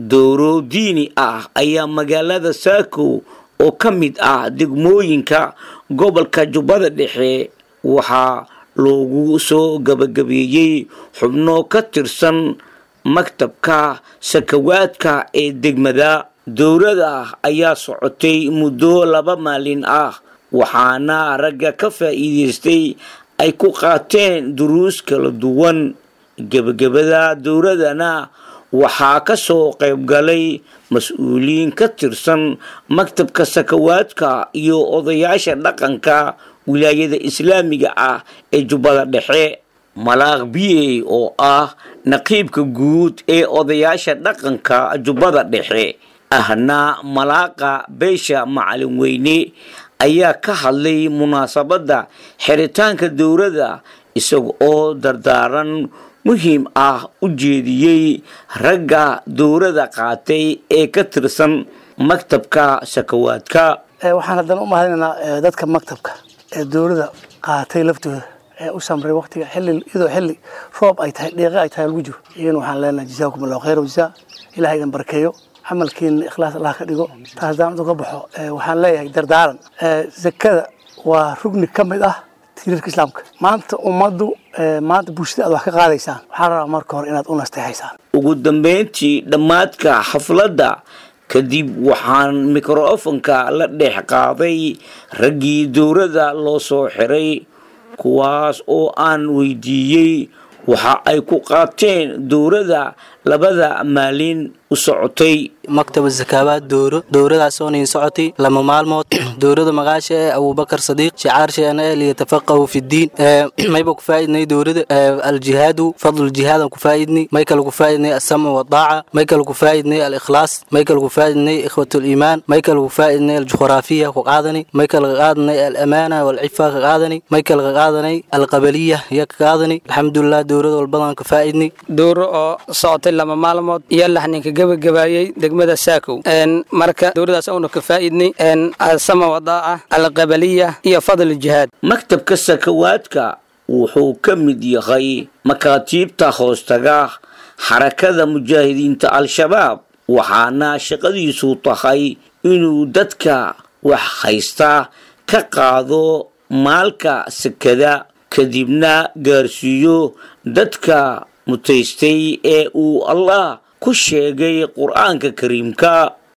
dowro diini ah ayaa magaalada saakow oo ka mid ah degmooyinka gobolka jubbada dhexe waxaa loogu soo gabagabeeyey xubno ka tirsan maktabka sakawaadka ee degmada dowlada ayaa socotay muddo laba maalin ah waxaana ragga ka faa'iidaystay ay ku qaateen duruus kala duwan gebagabada dowladana waxaa ka soo qayb galay mas-uuliyiin ka tirsan maktabka sakawaadka iyo odayaasha dhaqanka wilaayada islaamiga ah ee jubbada dhexe malaaq biye oo ah naqiibka guud ee odayaasha dhaqanka jubbada dhexe ahna malaaqa beesha macalin weyne ayaa ka hadlay munaasabadda xiritaanka dowladda isaga oo dardaaran muhiim ah u jeediyey ragga dowladda qaatay ee ka tirsan maktabka sakawaadka waxaan haddana u mahadinaynaa dadka maktabka ee dowladda qaatay laftooda ee u samray waqtiga xilli iyadoo xilli roob ay tahay dheeqe ay tahay lagu jiro iyagana waxaan leenahay jazaakum allahu khayr wajazaa ilaha idin barkeeyo camalkiina ikhlaas allah ka dhigo taas haddaan uga baxo waxaan leeyahay dardaaran zakada waa rugni ka mid ah tiirarka islaamka maanta ummaddu maanta bulshada aad wax ka qaadaysaan waxaa rabaa marka hore inaad u nasteexaysaan ugu dambeyntii dhammaadka xafladda kadib waxaan mikrofonka la dhex qaaday raggii dowladda loo soo xiray kuwaas oo aan weydiiyey waxa ay ku qaateen dowladda labada maalin u socotay maktaba zakaabaad dowro dowradaasoo niin socotay lama maalmood dowrada magaasha ee abubakar sadiiq shicaarsheenna ee liyatafaqahu fi ddiin mayba ku faa'idnay dowrada aljihaadu fadlu jihaadan ku faa'idnay may kale ku faa'idnay asama wadaaca may kale ku faa'idnay alikhlaas may kale ku faa'idnay ikhwatuliimaan may kale ku faa'idnay aljuqraafiya ku qaadani may kale ka qaadanay alamaana walcifa ka qaadani may kale ka qaadanay alqabaliya ya ka qaadani alxamdulilah dowrada walbadan ka faa'idnay dowro oo socotay lama maalmood iyo laxninka gebagabaayey degmada saakow marka dowladaas auna ka faa'idnay sama wadaaca alqabaliya iyo fadl jihaad maktabka sakawaadka wuxuu ka mid yahay makaatiibta hoostaga xarakada mujaahidiinta al-shabaab waxaana shaqadiisu tahay inuu dadka wax haysta ka qaado maalka sakada kadibna gaarsiiyo dadka mutaystay ee uu allah ku sheegay qur-aanka kariimka